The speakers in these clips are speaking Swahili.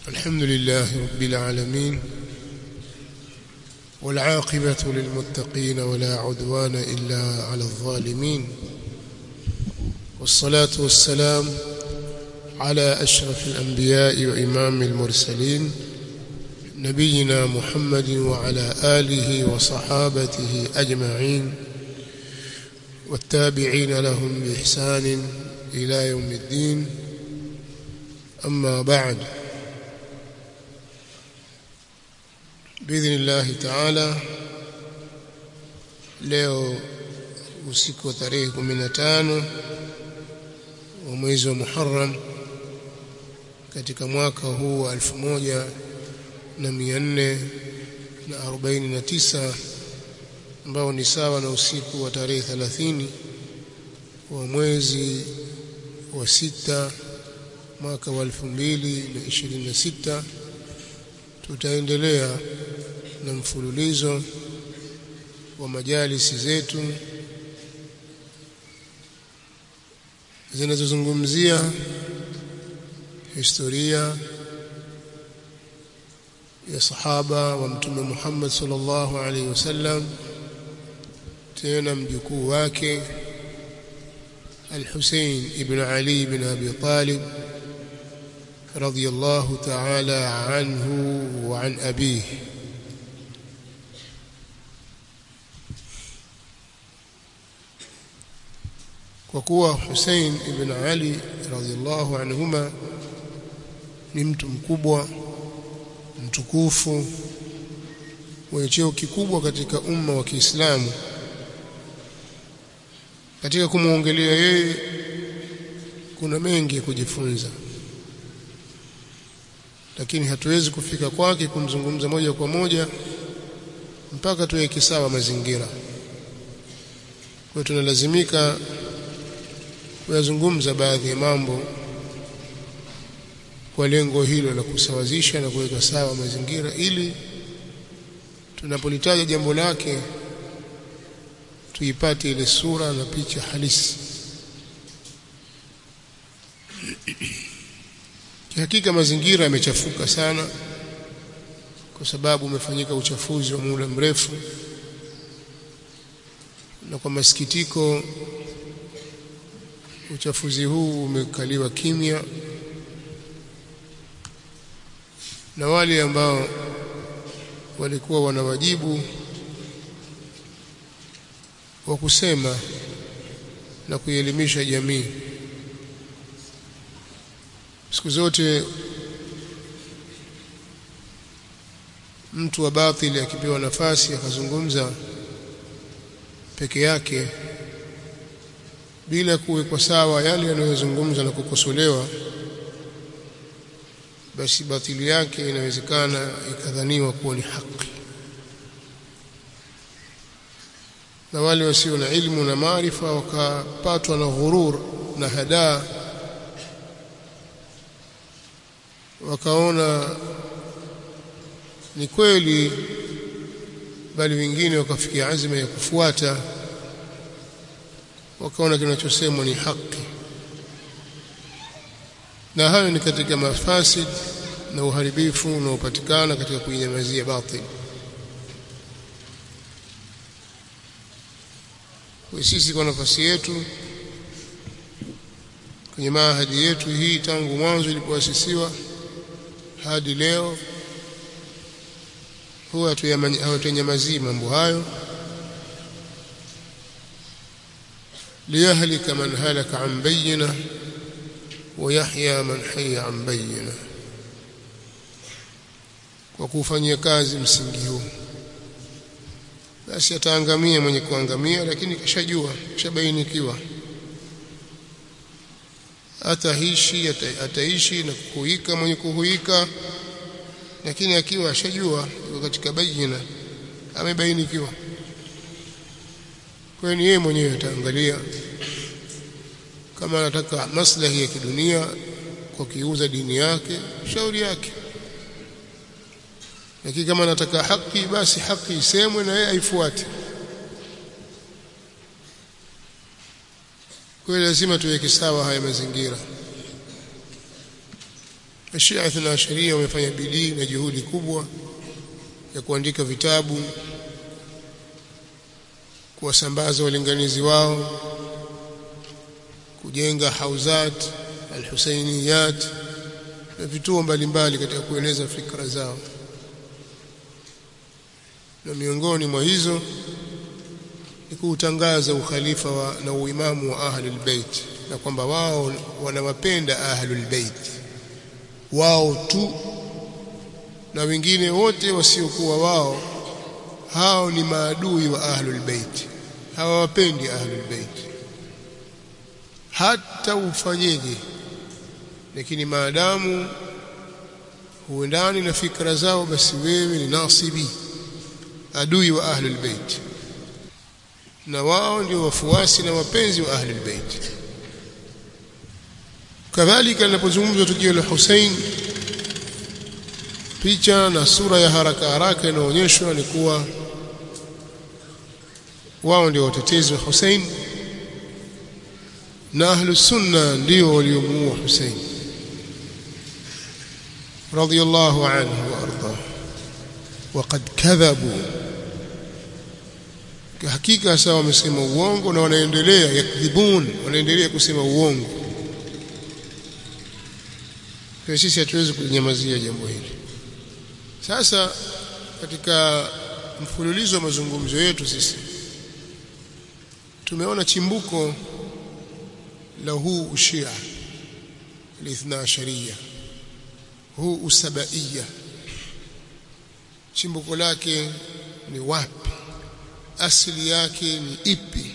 الحمد لله رب العالمين والعاقبة للمتقين ولا عدوان إلا على الظالمين والصلاة والسلام على أشرف الأنبياء وإمام المرسلين نبينا محمد وعلى آله وصحابته أجمعين والتابعين لهم بإحسان إلى يوم الدين أما بعد بإذن الله تعالى leo usiku wa tarehe 15 wa mwezi wa Muharram katika mwaka huu wa 1449 ambao ni sawa na usiku wa tarehe 30 wa mwezi wa sita mwaka wa 2026 tutaendelea na mfululizo wa majalisi zetu zinazozungumzia historia ya sahaba wa mtume Muhammad sallallahu alaihi wasallam tena mjukuu wake الحسين ابن علي بن أبي طالب رضي الله تعالى عنه وعن أبيه وكوا حسين ابن علي رضي الله عنهما ni mtu mkubwa mtukufu mwenye cheo kikubwa katika umma wa Kiislamu katika kumwongelea yeye kuna mengi kujifunza lakini hatuwezi kufika kwake kumzungumza moja kwa moja mpaka tuweke sawa mazingira kwa tunalazimika kuyazungumza baadhi ya mambo kwa lengo hilo la kusawazisha na kuweka sawa mazingira ili tunapolitaja jambo lake tuipate ile sura na picha halisi Hakika mazingira yamechafuka sana kwa sababu umefanyika uchafuzi wa muda mrefu na kwa masikitiko uchafuzi huu umekaliwa kimya na wale ambao walikuwa wana wajibu wa kusema na kuielimisha jamii siku zote mtu wa batili akipewa nafasi akazungumza peke yake bila kuwekwa sawa yale yanayozungumza na kukosolewa basi batili yake inawezekana ikadhaniwa kuwa ni haki na wale wasio na ilmu na maarifa wakapatwa na ghurur na hadaa wakaona ni kweli bali wengine wakafikia azma ya kufuata wakaona kinachosemwa ni haki na hayo ni katika mafasid na uharibifu unaopatikana katika kuinyamazia batil kwa sisi kwa nafasi yetu kwenye maahadi yetu hii tangu mwanzo ilipoasisiwa hadi leo huwa hatunyamazii mambo hayo liyahlika man halaka an bayyina wa yahya man hayya an bayyina kwa kufanyia kazi msingi huu basi ataangamia mwenye kuangamia lakini kishajua kishabainikiwa ataishi ataishi na kuhuika mwenye kuhuika lakini akiwa ashajua yuko katika bayina amebainikiwa kwa hiyo yeye mwenyewe ataangalia kama anataka maslahi ya kidunia kwa kiuza dini yake shauri yake lakini kama anataka haki basi haki isemwe na yeye aifuate kwa hiyo lazima tuweke sawa haya mazingira Shia Ithna Asharia wamefanya bidii na juhudi kubwa ya kuandika vitabu kuwasambaza walinganizi wao kujenga hauzat alhusainiyat na vituo mbalimbali katika kueneza fikra zao na miongoni mwa hizo ni kuutangaza ukhalifa wa, na uimamu wa ahlul bait na kwamba wao wanawapenda ahlul bait wao tu na wengine wote wasiokuwa wao hao ni maadui wa ahlul bait hawawapendi ahlul bait hata ufanyeje lakini maadamu huendani na fikra zao basi wewe ni nasibi adui wa ahlul bait na wao ndio wafuasi na wapenzi wa ahlul bait kadhalika linapozungumzwa tukio la Hussein picha na sura ya haraka haraka inaonyeshwa ni kuwa wao ndio watetezi wa Hussein na ahlus sunna ndio waliomuua Hussein radiyallahu anhu wa arda وقد كذبوا hakika sawa wamesema uongo na wanaendelea yakdhibun wanaendelea kusema uongo kwa sisi hatuwezi kunyamazia jambo hili sasa katika mfululizo wa mazungumzo yetu sisi tumeona chimbuko la huu ushia lithna asharia huu usabaiya chimbuko lake ni wapi asili yake ni ipi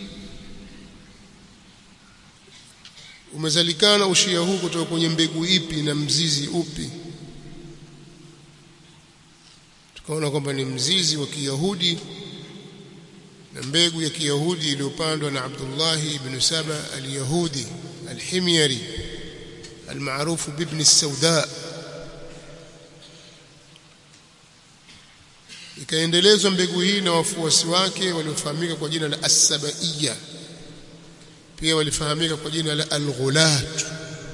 umezalikana ushia huu kutoka kwenye mbegu ipi na mzizi upi tukaona kwamba ni mzizi wa Kiyahudi na mbegu ya Kiyahudi iliyopandwa na Abdullah ibn Saba al-Yahudi al-Himyari almaarufu bibni sauda ikaendelezwa mbegu hii na wafuasi wake waliofahamika kwa jina la as-sabaiya pia walifahamika kwa jina la al-ghulat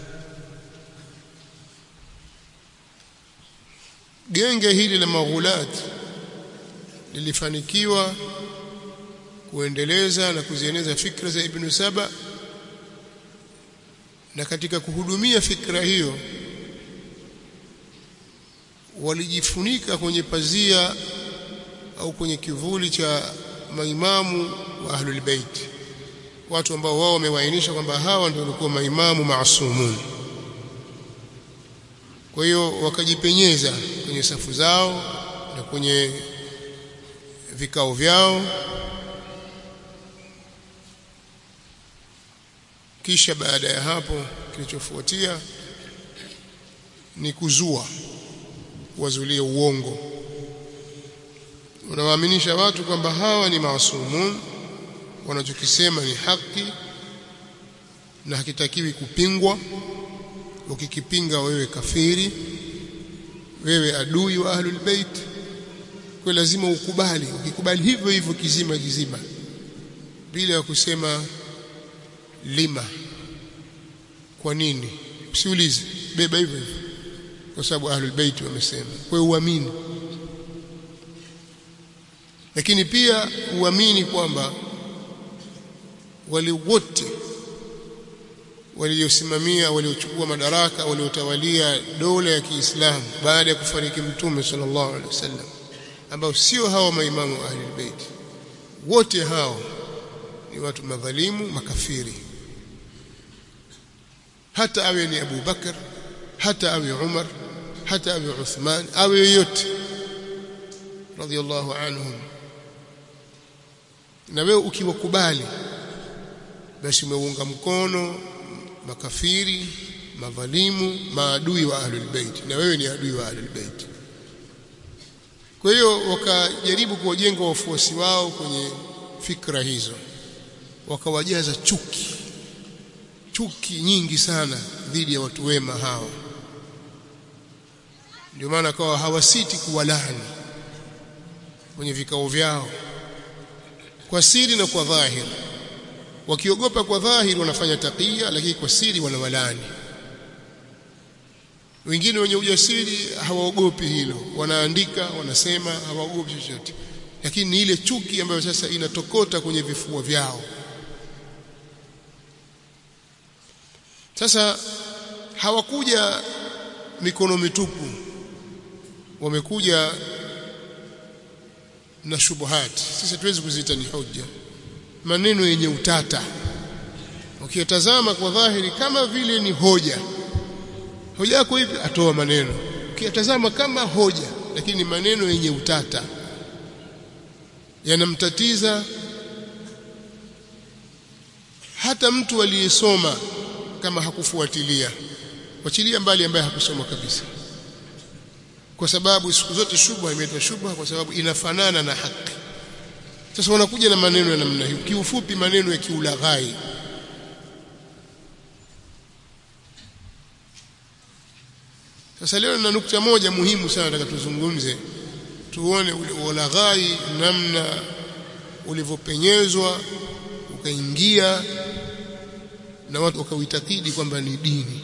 genge hili la maghulat lilifanikiwa kuendeleza na kuzieneza fikra za Ibn Saba na katika kuhudumia fikra hiyo walijifunika kwenye pazia au kwenye kivuli cha maimamu wa ahlul bait watu ambao wao wamewaainisha kwamba hawa ndio walikuwa maimamu maasumun kwa hiyo wakajipenyeza kwenye safu zao na kwenye vikao vyao kisha baada ya hapo kilichofuatia ni kuzua wazulie uongo unawaaminisha watu kwamba hawa ni maasumun wanachokisema ni haki na hakitakiwi kupingwa ukikipinga wewe kafiri wewe adui wa ahlul bait kwa lazima ukubali ukikubali hivyo hivyo kizima kizima bila ya kusema lima kwa nini usiulize beba hivyo hivyo kwa sababu ahlul bait wamesema kwa uamini lakini pia uamini kwamba wale wote waliosimamia waliochukua madaraka waliotawalia dola ya Kiislamu baada ya kufariki mtume sallallahu alaihi wasallam ambao sio hawa maimamu wa ahlul bait wote hao ni watu madhalimu makafiri hata awe ni Abu Bakar hata awe Umar hata awe Uthman awe yoyote radhiallahu anhum na wewe ukiwakubali basi umeunga mkono makafiri madhalimu maadui wa ahlul bait na wewe ni adui wa ahlul bait kwa hiyo wakajaribu kuwajenga wafuasi wao kwenye fikra hizo wakawajaza chuki chuki nyingi sana dhidi ya watu wema hawa ndio maana kawa hawasiti kuwalani kwenye vikao vyao kwa siri na kwa dhahiri wakiogopa kwa dhahiri wanafanya takia lakini kwa siri wanawalani wengine wenye ujasiri hawaogopi hilo wanaandika wanasema hawaogopi chochote lakini ni ile chuki ambayo sasa inatokota kwenye vifua vyao sasa hawakuja mikono mitupu wamekuja na shubuhati sisi tuwezi kuziita ni hoja maneno yenye utata ukiyatazama kwa dhahiri kama vile ni hoja hoja yako hivi atoa maneno ukiyatazama kama hoja lakini maneno yenye utata yanamtatiza hata mtu aliyesoma kama hakufuatilia wachilia mbali ambaye hakusoma kabisa kwa sababu siku zote shubha imeitwa shubha kwa sababu inafanana na haki sasa wanakuja na maneno ya namna hiyo kiufupi maneno ya kiulaghai sasa leo na nukta moja muhimu sana nataka tuzungumze tuone ule ulaghai namna ulivyopenyezwa ukaingia na watu wakauitakidi kwamba ni dini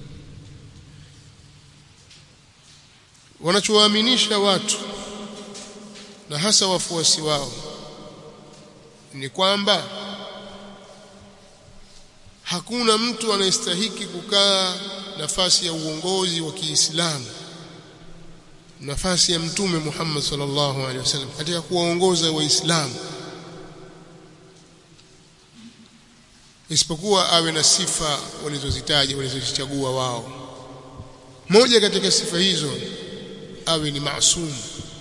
wanachowaaminisha watu na hasa wafuasi wao ni kwamba hakuna mtu anayestahiki kukaa nafasi ya uongozi wa Kiislamu nafasi ya mtume Muhammad sallallahu alaihi wasallam katika kuwaongoza waislamu isipokuwa awe na sifa walizozitaja walizozichagua wao moja katika sifa hizo awe ni maasum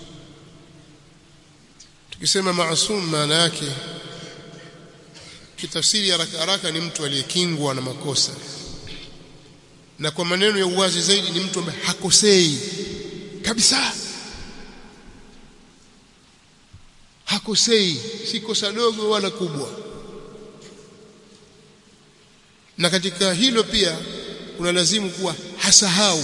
tukisema maasum maana yake kitafsiri haraka haraka ni mtu aliyekingwa na makosa na kwa maneno ya uwazi zaidi ni mtu ambaye hakosei kabisa hakosei si kosa dogo wala kubwa na katika hilo pia kuna lazimu kuwa hasahau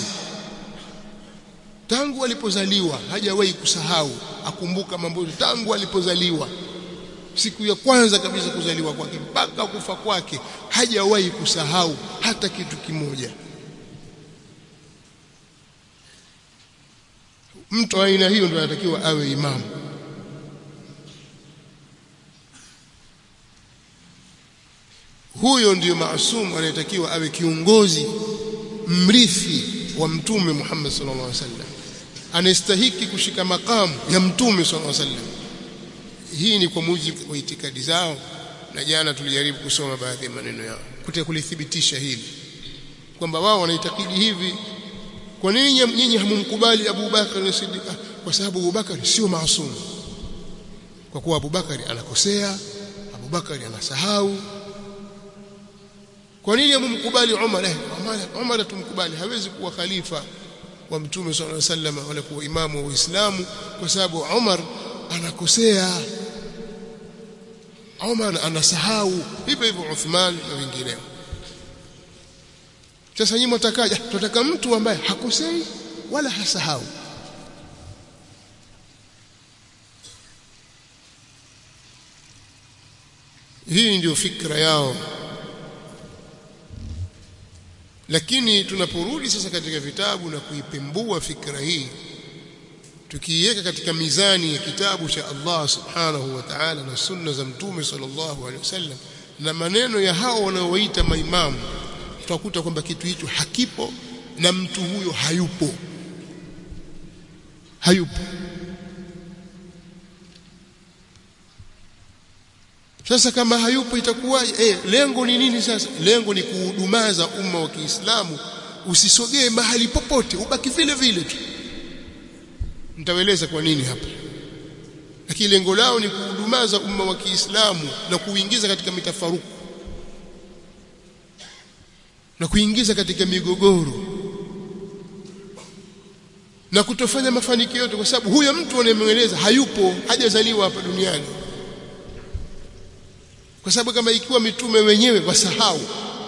tangu alipozaliwa hajawahi kusahau akumbuka mambo tangu alipozaliwa siku ya kwanza kabisa kuzaliwa kwake mpaka kufa kwake hajawahi kusahau hata kitu kimoja mtu aina hiyo ndio anatakiwa awe imamu huyo ndiyo maasum anayetakiwa awe kiongozi mrithi wa mtume Muhammad sallallahu alaihi wasallam anastahiki kushika makamu ya mtume sallallahu alaihi wasallam hii ni kwa mujibu wa itikadi zao na jana tulijaribu kusoma baadhi ya maneno yao kutaka kulithibitisha hili kwamba wao wanaitakidi hivi kwa nini nyinyi hamumkubali Abu Bakar na Siddiq kwa sababu Abu Bakar sio maasum kwa kuwa Abu Bakar anakosea Abu Bakar anasahau kwa nini hamumkubali Umar eh Umar, Umar tumkubali hawezi kuwa khalifa wa mtume sallallahu alaihi wasallam wala kuwa imamu wa Uislamu kwa sababu Umar anakosea Umar anasahau hivyo hivyo Uthman na wengineo sasa nyinyi mtakaja tunataka mtu ambaye hakosei wala hasahau hii ndio fikra yao lakini tunaporudi sasa katika vitabu na kuipembua fikra hii tukiiweka katika mizani ya kitabu cha Allah subhanahu wa ta'ala na sunna za mtume sallallahu alaihi wasallam na maneno ya hao wanaoita maimamu tutakuta kwamba kitu hicho hakipo na mtu huyo hayupo hayupo sasa kama hayupo itakuwaje eh lengo ni nini sasa lengo ni kuhudumaza umma wa Kiislamu usisogee mahali popote ubaki vile vile tu nitaeleza kwa nini hapa lakini lengo lao ni kuhudumaza umma wa Kiislamu na kuingiza katika mitafaruku na kuingiza katika migogoro na kutofanya mafanikio yote kwa sababu huyo mtu anayemweleza hayupo hajazaliwa hapa duniani kwa sababu kama ikiwa mitume wenyewe wasahau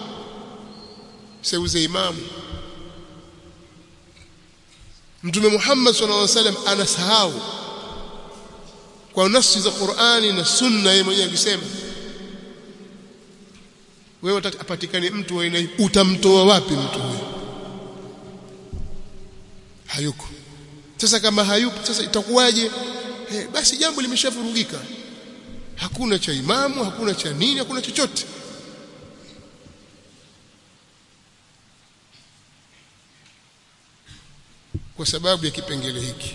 seuze imamu mtume Muhammad sallallahu alaihi wasallam anasahau kwa nafsi za Qur'ani na sunna yeye mwenyewe akisema wewe apatikane mtu wa aina utamtoa wapi mtu huyo hayuko sasa kama hayupo sasa itakuwaje eh, basi jambo limeshavurugika hakuna cha imamu hakuna cha nini hakuna chochote kwa sababu ya kipengele hiki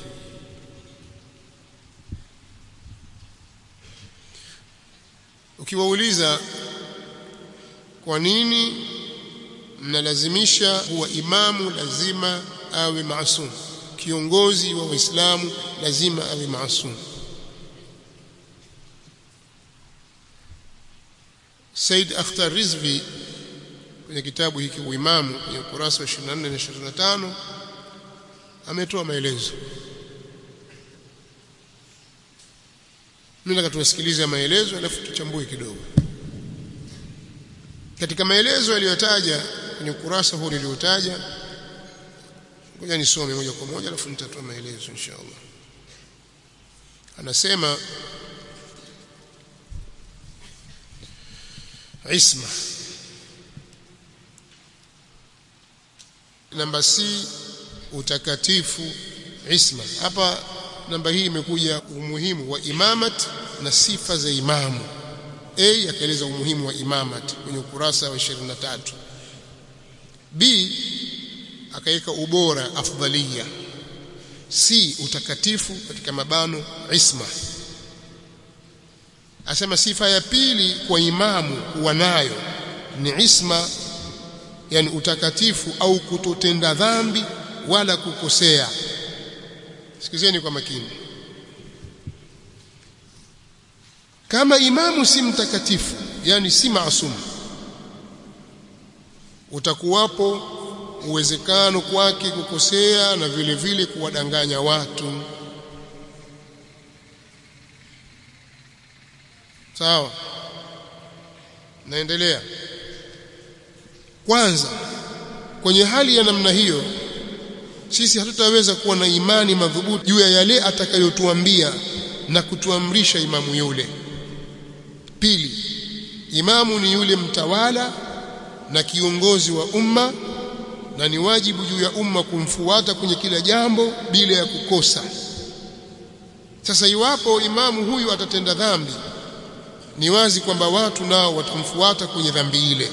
ukiwauliza kwa nini mnalazimisha kuwa imamu lazima awe maasum kiongozi wa waislamu lazima awe maasum Said Akhtar Rizvi kwenye kitabu hiki uimamu kwenye ukurasa wa 24 na 25 ametoa maelezo mimi nataka tuwasikilize maelezo alafu tuchambue kidogo katika maelezo aliyotaja kwenye ukurasa huu niliotaja ngoja nisome moja kwa moja alafu nitatoa maelezo inshallah anasema isma namba C utakatifu isma hapa namba hii imekuja umuhimu wa imamat na sifa za imamu A akaeleza umuhimu wa imamat kwenye ukurasa wa 23 B akaweka ubora afdhalia C utakatifu katika mabano isma asema sifa ya pili kwa imamu kuwa nayo ni isma yani utakatifu au kutotenda dhambi wala kukosea sikizeni kwa makini kama imamu si mtakatifu yani si maasum utakuwapo uwezekano kwake kukosea na vile vile kuwadanganya watu sawa naendelea kwanza kwenye hali ya namna hiyo sisi hatutaweza kuwa na imani madhubuti juu ya yale atakayotuambia na kutuamrisha imamu yule pili imamu ni yule mtawala na kiongozi wa umma na ni wajibu juu ya umma kumfuata kwenye kila jambo bila ya kukosa sasa iwapo imamu huyu atatenda dhambi ni wazi kwamba watu nao watamfuata kwenye dhambi ile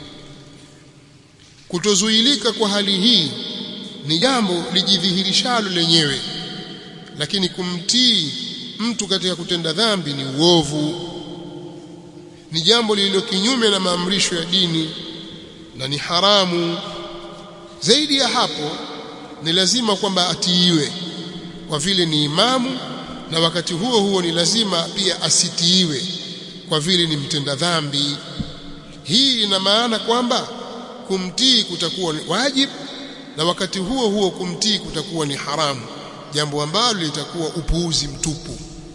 kutozuilika kwa hali hii ni jambo lijidhihirishalo lenyewe lakini kumtii mtu katika kutenda dhambi ni uovu ni jambo lililo kinyume na maamrisho ya dini na ni haramu zaidi ya hapo ni lazima kwamba atiiwe kwa vile ni imamu na wakati huo huo ni lazima pia asitiiwe kwa vile ni mtenda dhambi hii ina maana kwamba kumtii kutakuwa ni wajibu na wakati huo huo kumtii kutakuwa ni haramu jambo ambalo litakuwa upuuzi mtupu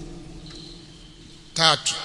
tatu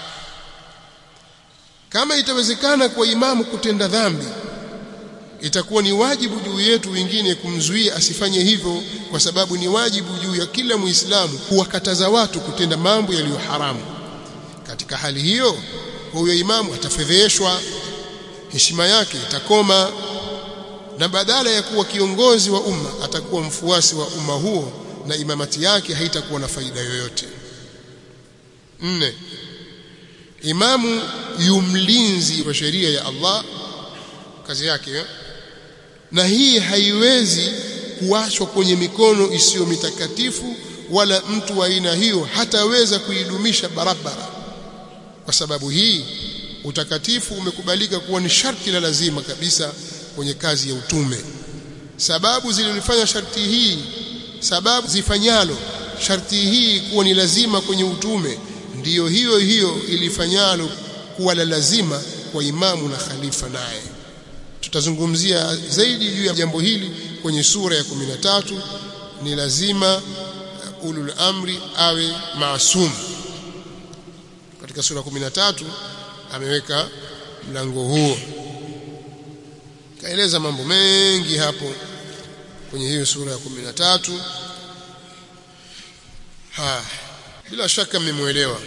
kama itawezekana kwa imamu kutenda dhambi itakuwa ni wajibu juu yetu wengine kumzuia asifanye hivyo kwa sababu ni wajibu juu ya kila muislamu kuwakataza watu kutenda mambo yaliyo haramu katika hali hiyo huyo imamu atafedheshwa heshima yake itakoma na badala ya kuwa kiongozi wa umma atakuwa mfuasi wa umma huo na imamati yake haitakuwa na faida yoyote nne imamu yumlinzi wa sheria ya Allah kazi yake ya? na hii haiwezi kuachwa kwenye mikono isiyo mitakatifu wala mtu wa aina hiyo hataweza kuidumisha barabara kwa sababu hii utakatifu umekubalika kuwa ni sharti la lazima kabisa kwenye kazi ya utume sababu zilizofanya sharti hii sababu zifanyalo sharti hii kuwa ni lazima kwenye utume ndiyo hiyo hiyo ilifanyalo kuwa la lazima kwa imamu na khalifa naye tutazungumzia zaidi juu ya jambo hili kwenye sura ya 13 ni lazima ulul amri awe maasum katika sura 13 ameweka mlango huo kaeleza mambo mengi hapo kwenye hiyo sura ya 13 ha bila shaka mmemuelewa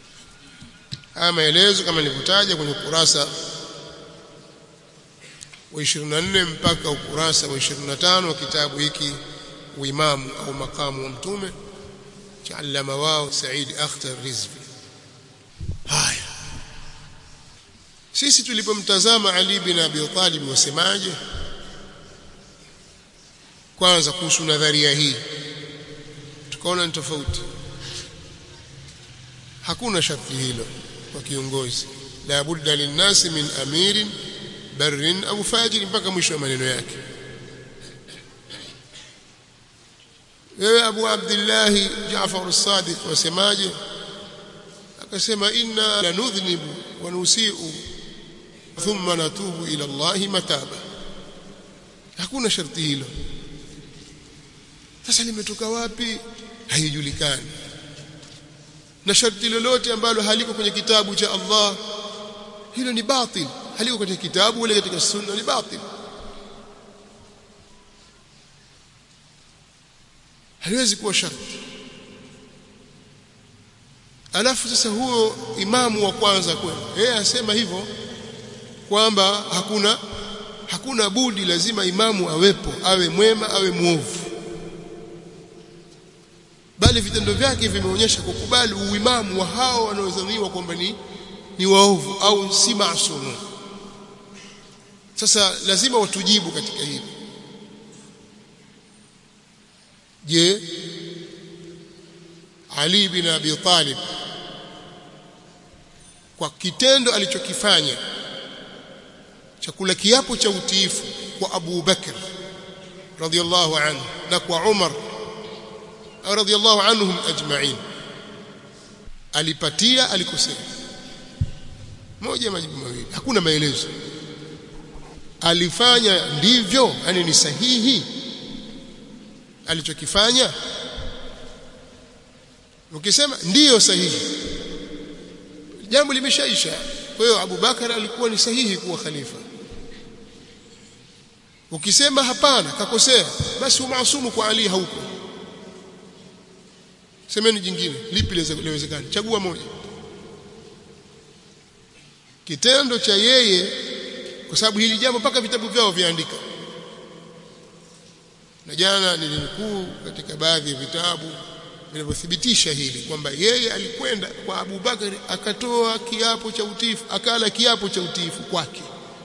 haya maelezo kama nilivyotaja kwenye kurasa wa 24 mpaka ukurasa wa 25 wa kitabu hiki uimamu au makamu wa mtume cha allama wao Said Akhtar Rizvi haya sisi tulipomtazama Ali bin Abi Talib wasemaje kwanza kuhusu nadharia hii tukaona ni tofauti hakuna sharti hilo kwa kiongozi la budda linnasi min amirin barrin au fajiri mpaka mwisho wa maneno yake wewe Abu Abdullah Jaafar as-Sadiq wasemaje akasema inna lanudhnibu wa nusiu thumma natubu ila Allah mataba hakuna sharti hilo sasa limetoka wapi haijulikani na sharti lolote ambalo haliko kwenye kitabu cha Allah hilo ni batil haliko katika kitabu wala katika sunna ni batil haliwezi kuwa sharti alafu sasa huo imamu wa kwanza kwenu yeye asema hivyo kwamba hakuna hakuna budi lazima imamu awepo awe mwema awe muovu bali vitendo vyake vimeonyesha kukubali uimamu wa hao wanaodhaniwa kwamba ni ni waovu au si maasumu sasa lazima watujibu katika hili je Ali bin Abi Talib kwa kitendo alichokifanya cha kula kiapo cha utiifu kwa Abu Bakr radhiallahu anhu na kwa Umar radhiallahu anhum ajma'in alipatia alikosea moja majibu mawili hakuna maelezo alifanya ndivyo yani ni sahihi alichokifanya ukisema ndiyo sahihi jambo limeshaisha kwa hiyo Abu Bakar alikuwa ni sahihi kuwa khalifa ukisema hapana kakosea basi umaasumu kwa Ali hauko semeni jingine lipi liwezekana chagua moja kitendo cha yeye kwa sababu hili jambo mpaka vitabu vyao viandika na jana nilinukuu katika baadhi ya vitabu vinavyothibitisha hili kwamba yeye alikwenda kwa Abu Bakari akatoa kiapo cha utiifu akala kiapo cha utiifu kwake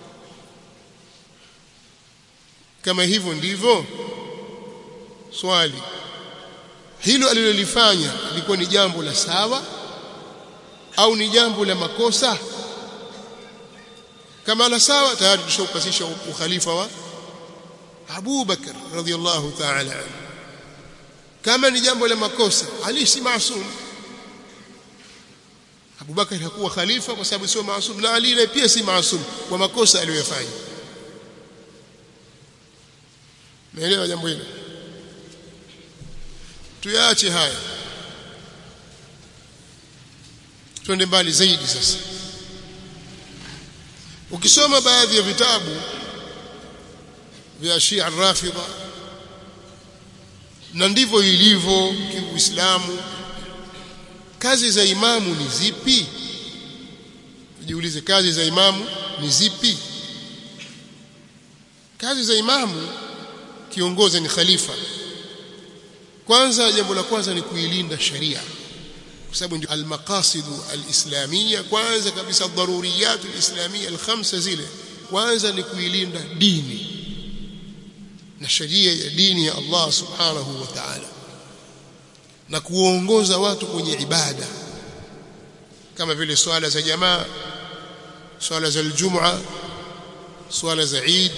kama hivyo ndivyo swali hilo alilolifanya lilikuwa ni jambo la sawa au ni jambo la makosa kama la sawa tayari tushaupasisha ukhalifa wa Abu Bakar radhiallahu ta'ala anhu kama ni jambo la makosa Ali si maasum Abu Bakar hakuwa khalifa kwa sababu sio maasum na Ali pia si maasum kwa makosa aliyofanya Naelewa jambo hilo tuyaache haya twende mbali zaidi sasa ukisoma baadhi ya vitabu vya Shia Rafidha na ndivyo ilivyo kiuislamu kazi za imamu ni zipi jiulize kazi za imamu ni zipi kazi za imamu kiongozi ni khalifa kwanza jambo la kwanza ni kuilinda sharia kwa sababu ndio almaqasid alislamia kwanza kabisa daruriyat alislamia alkhamsa zile kwanza ni kuilinda dini na sharia ya dini ya Allah subhanahu wa ta'ala na kuongoza watu kwenye ibada kama vile swala za jamaa swala za aljum'a swala za Eid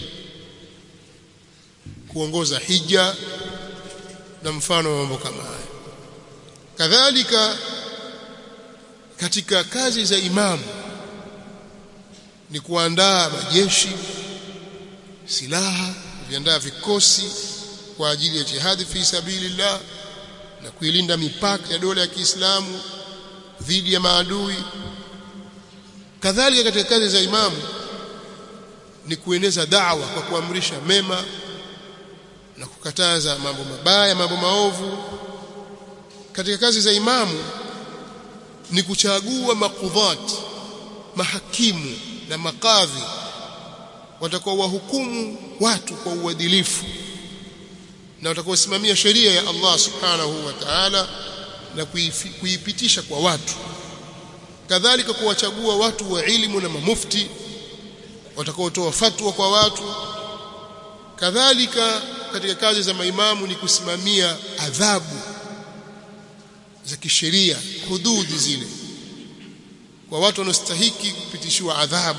kuongoza hija na mfano wa mambo kama haya kadhalika katika kazi za imamu ni kuandaa majeshi silaha kuviandaa vikosi kwa ajili ya jihadi fi sabilillah na kuilinda mipaka ya dola ya Kiislamu dhidi ya maadui kadhalika katika kazi za imamu ni kueneza da'wa kwa kuamrisha mema na kukataza mambo mabaya mambo maovu katika kazi za imamu ni kuchagua makudhat mahakimu na makadhi watakuwa wahukumu watu kwa uadilifu na watakaosimamia sheria ya Allah subhanahu wa ta'ala na kuipitisha kwa watu kadhalika kuwachagua watu wa elimu na mamufti watakaotoa fatwa kwa watu kadhalika katika kazi za maimamu ni kusimamia adhabu za kisheria hududi zile kwa watu wanaostahiki kupitishiwa adhabu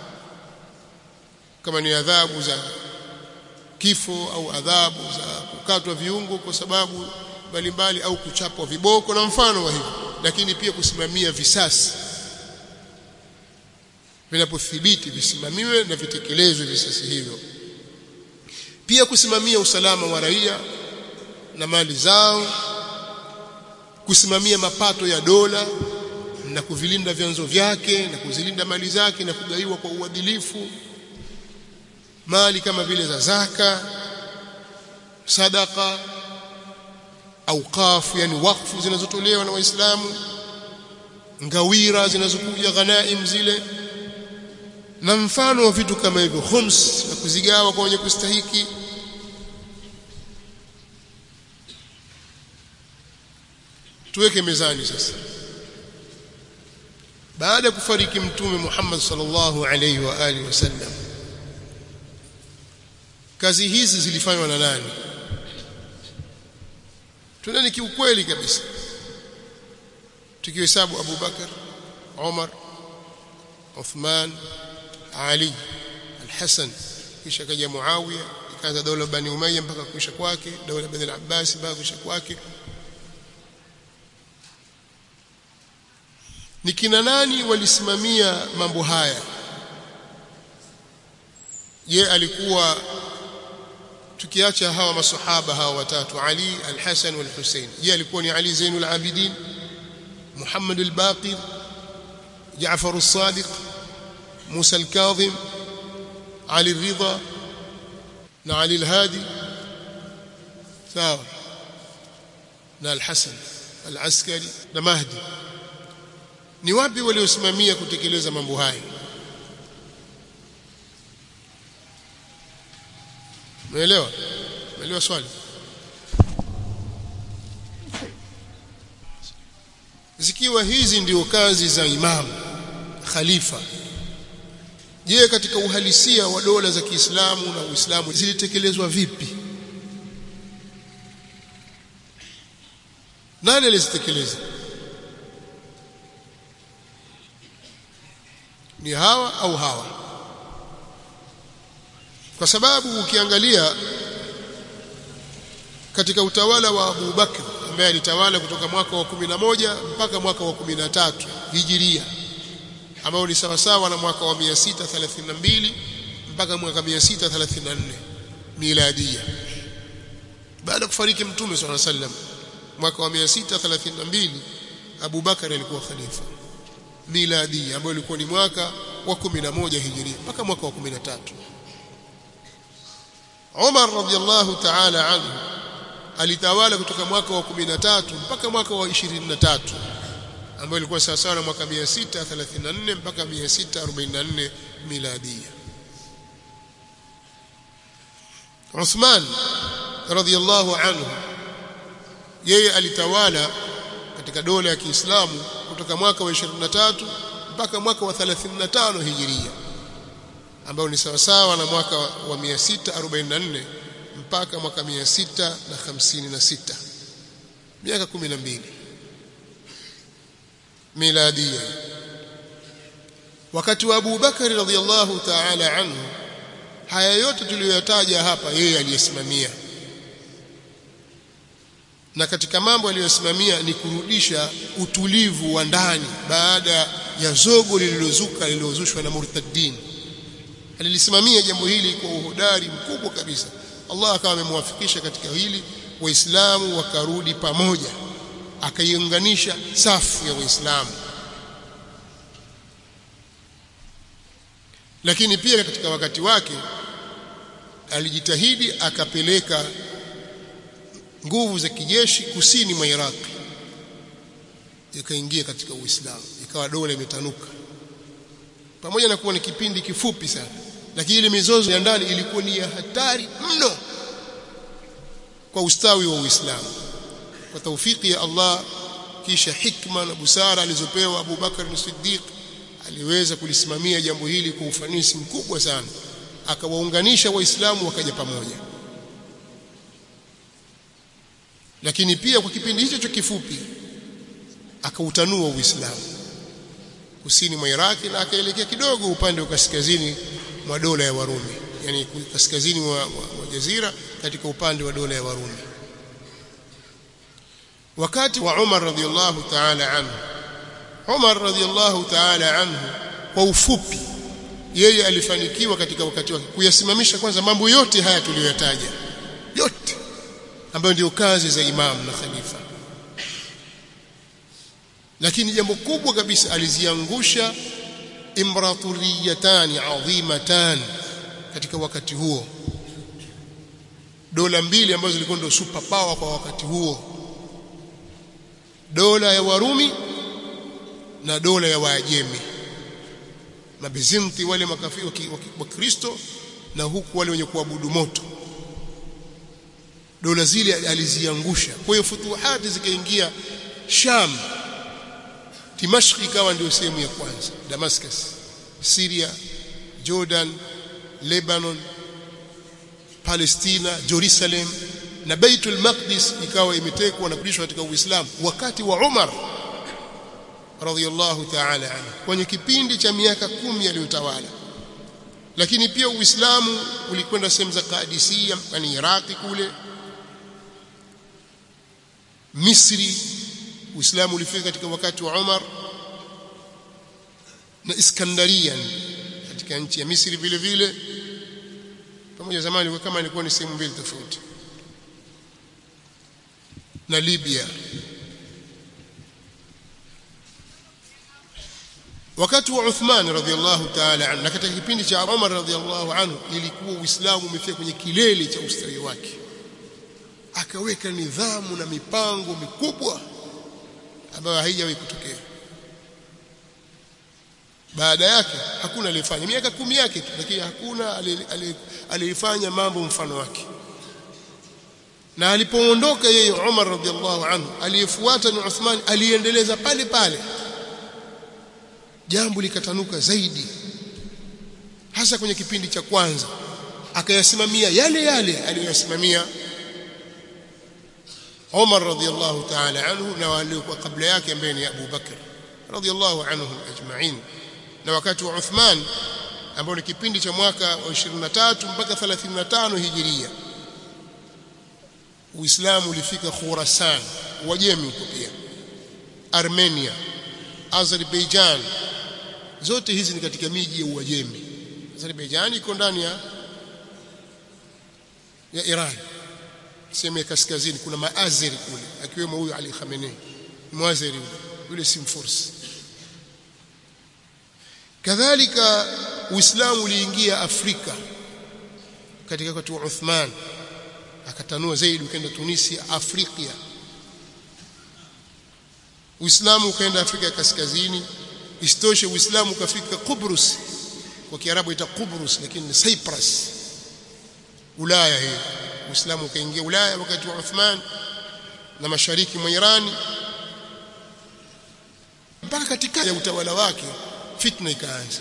kama ni adhabu za kifo au adhabu za kukatwa viungo kwa sababu mbalimbali au kuchapwa viboko na mfano wa hivyo lakini pia kusimamia visasi vinapothibiti visimamiwe na vitekelezwe visasi hivyo pia kusimamia usalama wa raia na mali zao kusimamia mapato ya dola na kuvilinda vyanzo vyake na kuzilinda mali zake na kugaiwa kwa uadilifu mali kama vile za zaka sadaka auqaf yani wakfu zinazotolewa na waislamu ngawira zinazokuja ghanaim zile na mfano wa vitu kama hivyo khums na kuzigawa kwa wenye kustahiki tuweke mezani sasa baada ya kufariki mtume Muhammad sallallahu alaihi wa alihi wasallam kazi hizi zilifanywa na nani tunani kiukweli kabisa tukihesabu Abu Bakar Umar Uthman Ali Al-Hasan kisha kaja Muawiya ikaanza dola Bani Umayya mpaka kuisha kwake dola Bani Al-Abbas mpaka kuisha kwake ni kina nani walisimamia mambo haya je alikuwa tukiacha hawa masahaba hawa watatu Ali al-Hasan wal-Husayn je alikuwa ni Ali Zainul Abidin Muhammad al-Baqir Jaafar as-Sadiq Musa al-Kadhim Ali al-Ridha na Ali al-Hadi sawa na al-Hasan al-Askari na Mahdi ni wapi waliosimamia kutekeleza mambo haya Umeelewa? Umeelewa swali? Zikiwa hizi ndio kazi za imamu khalifa je katika uhalisia wa dola za Kiislamu na Uislamu zilitekelezwa vipi nani alizitekeleza ni hawa au hawa kwa sababu ukiangalia katika utawala wa Abu Bakr ambaye alitawala kutoka mwaka wa 11 mpaka mwaka wa 13 Hijiria ambao ni sawa sawa na mwaka wa 632 mpaka mwaka 634 miladia baada kufariki mtume swalla sallam mwaka wa 632 Abu Bakar alikuwa khalifa miladi ambayo ilikuwa ni mwaka wa 11 hijiria mpaka mwaka wa 13 Umar radhiallahu ta'ala anhu alitawala kutoka mwaka wa 13 mpaka mwaka wa 23 ambayo ilikuwa sawa sawa na mwaka 634 mpaka 644 miladia Uthman radhiallahu anhu yeye alitawala katika dola ya Kiislamu kutoka mwaka wa 23 mpaka mwaka wa 35 hijiria ambao ni sawa sawa na mwaka wa 644 mpaka mwaka 656 miaka 12 miladia wakati wa Abu Bakari radhiallahu ta'ala anhu haya yote tuliyoyataja hapa yeye aliyesimamia na katika mambo aliyosimamia ni kurudisha utulivu wa ndani baada ya zogo lililozuka lililozushwa na murtaddin alilisimamia jambo hili kwa uhodari mkubwa kabisa Allah akawa amemwafikisha katika hili waislamu wakarudi pamoja akaiunganisha safu ya waislamu lakini pia katika wakati wake alijitahidi akapeleka nguvu za kijeshi kusini mwa Iraq ikaingia katika Uislamu ikawa dola imetanuka pamoja na kuwa ni kipindi kifupi sana lakini ile mizozo ya ndani ilikuwa ni ya hatari mno kwa ustawi wa Uislamu kwa taufiki ya Allah kisha hikma na busara alizopewa Abu Bakar as-Siddiq aliweza kulisimamia jambo hili kwa ufanisi mkubwa sana akawaunganisha waislamu wakaja pamoja lakini pia kwa kipindi hicho cha kifupi akautanua Uislamu kusini mwa Iraki na akaelekea kidogo upande wa kaskazini mwa dola ya Warumi yani kaskazini mwa, mwa, mwa jazira katika upande wa dola ya Warumi wakati wa Umar radhiallahu ta'ala anhu Umar radhiallahu ta'ala anhu kwa ufupi yeye alifanikiwa katika wakati wake kuyasimamisha kwanza mambo yote haya tuliyoyataja yote ambayo ndio kazi za imam na khalifa lakini jambo kubwa kabisa aliziangusha imraturiyatani adhimatan katika wakati huo dola mbili ambazo zilikuwa ndio super power kwa wakati huo dola ya Warumi na dola ya Waajemi mabizimti wale makafiri wa Kristo na huku wale wenye kuabudu moto dola zile aliziangusha kwa hiyo futuhati zikaingia Sham Dimashq ikawa ndio sehemu ya kwanza Damascus Syria Jordan Lebanon Palestina Jerusalem na Baitul Maqdis ikawa imetekwa na kurudishwa katika Uislamu wakati wa Umar radhiyallahu ta'ala anhu kwenye kipindi cha miaka kumi aliyotawala lakini pia Uislamu ulikwenda sehemu za Qadisiyya yani Iraki kule Misri Uislamu ulifika katika wakati wa Umar na Iskandaria katika nchi ya Misri vile vile pamoja zamani kama ilikuwa ni sehemu mbili tofauti na Libya wakati wa Uthman radhiallahu ta'ala anhu na katika kipindi cha Umar radhiallahu anhu ilikuwa Uislamu umefika kwenye kilele cha ustawi wake akaweka nidhamu na mipango mikubwa ambayo haijawahi kutokea baada yake hakuna aliyefanya miaka kumi yake tu lakini hakuna aliyefanya mambo mfano wake na alipoondoka yeye Umar radhiallahu anhu aliyefuata ni Uthman aliendeleza pale pale jambo likatanuka zaidi hasa kwenye kipindi cha kwanza akayasimamia yale yale aliyoyasimamia Umar radhiallahu ta'ala anhu na waliokuwa kabla yake ambaye ni Abu Bakr radhiallahu anhum ajma'in na wakati wa Uthman ambao ni kipindi cha mwaka wa 23 mpaka 35 hijiria Uislamu ulifika Khurasan Wajemi huko pia Armenia Azerbaijan zote hizi ni katika miji ya Uajemi Azerbaijan iko ndani ya ya Iran sehemu ya kaskazini kuna maazeri kule akiwemo huyu Ali Khamenei muazeri yule si mfursi kadhalika Uislamu uliingia Afrika katika wakati wa Uthman akatanua zaidi ukaenda Tunisia Afrika Uislamu ukaenda Afrika ya kaskazini istoshe Uislamu ukafika Kubrus kwa Kiarabu ita Kubrus lakini ni Cyprus Ulaya hii Uislamu ukaingia Ulaya wakati wa Uthman na mashariki mwa Irani mpaka katika ya utawala wake fitna ikaanza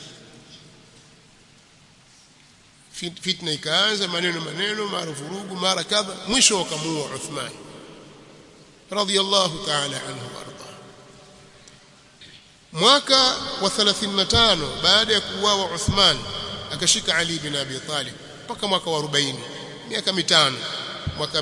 fitna ikaanza maneno maneno mara vurugu mara kadha mwisho wakamuua Uthman radiyallahu ta'ala anhu warda mwaka wa 35 baada ya kuuawa Uthman akashika Ali bin Abi Talib mpaka mwaka wa 40 miaka mitano mwaka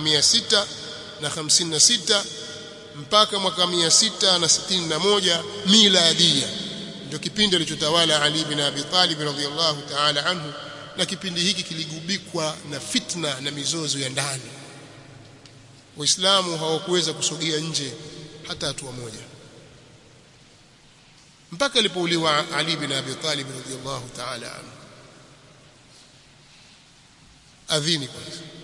656 mpaka mwaka 661 miladia ndio kipindi alichotawala Ali bin Abi Talib radhiyallahu ta'ala anhu na kipindi hiki kiligubikwa na fitna na mizozo ya ndani waislamu hawakuweza kusogea nje hata hatua moja mpaka alipouliwa Ali bin Abi Talib radhiyallahu ta'ala anhu adhini kwanza